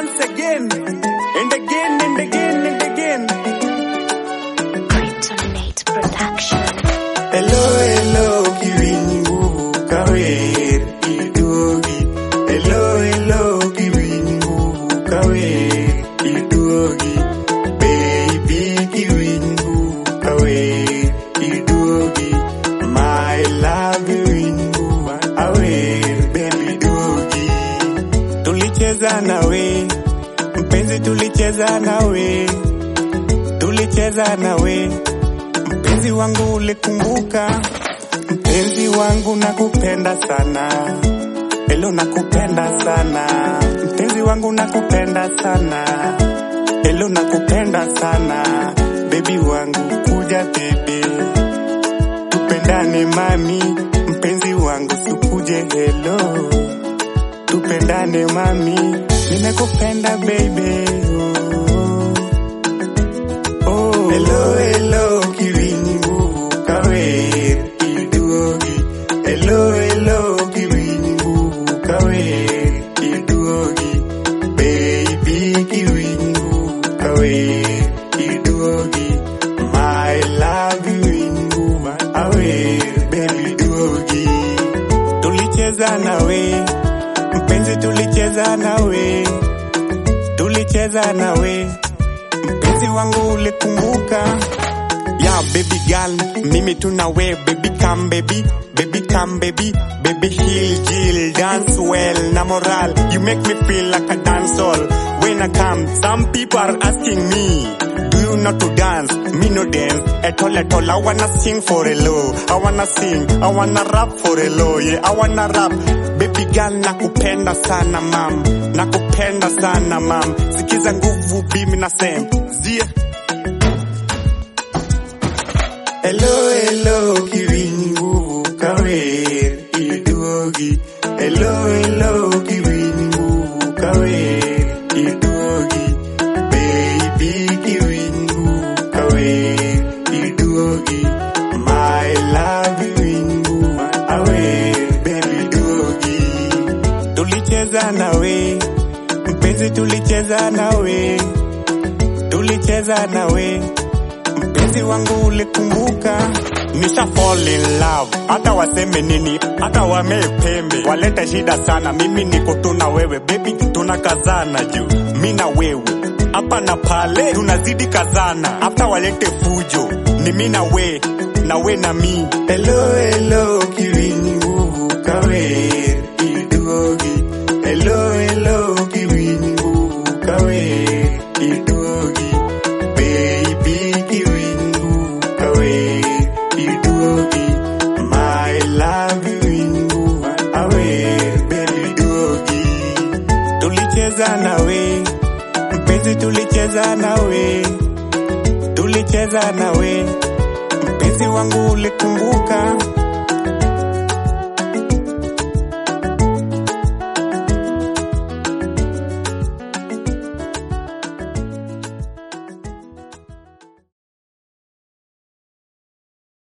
once again and again and again and again. Kryptonite Production. Hello, hello, kiwingu kawer iduogi. Hello, hello, kiwingu kawer iduogi. Baby kiwingu kawer iduogi. My love wingu awer baby duogi. Tulicheza nawe mpenzi, tulicheza nawe, tulicheza nawe mpenzi wangu, ulikumbuka mpenzi wangu, nakupenda sana, elo nakupenda sana, mpenzi wangu, nakupenda sana, elo nakupenda sana, bebi wangu, kuja bebe, tupendane mami, mpenzi wangu, sukuje helo tupendane mami, nimekupenda baby. Oh, oh. Hello, hello, kiwingu kawer iduogi. Hello, hello, kiwingu kawer iduogi. Baby kiwingu kawer iduogi. My love wingu awer baby duogi. Tulicheza nawe mpenzi, tulicheza nawe, tulicheza nawe mpenzi wangu, ulikumbuka ya baby girl, mimi tuna we baby come baby baby come baby baby heel jill dance well na moral you make me feel like a dance hall when I come some people are asking me do you know to dance me no dance at all at all I wanna sing for a low I wanna sing I wanna rap for a low yeah I wanna rap baby girl nakupenda sana mam nakupenda sana mam sikiza nguvu bimi na sem zia Hello, hello, kiwingu kawer iduogi. Hello, hello, kiwingu kawer iduogi. Baby kiwingu kawer iduogi. My love wingu awer baby duogi. Tulicheza nawe mpenzi, tulicheza nawe, tulicheza nawe mpenzi wangu ulikumbuka, nisha fall in love. Hata waseme nini, hata wamee pembe, walete shida sana, mimi niko tu na wewe baby, tunakazana juu mi na wewe hapa na pale, tunazidi kazana, hata walete fujo, ni mi na we na we na mi. Hello, hello, kiwingu kawer iduogi. Hello, hello, kiwingu kawer iduogi. Baby kiwingu kawe iduogi My love wingu awe baby duogi Tulicheza nawe mpenzi tulicheza nawe Tulicheza nawe mpenzi wangu ulikumbuka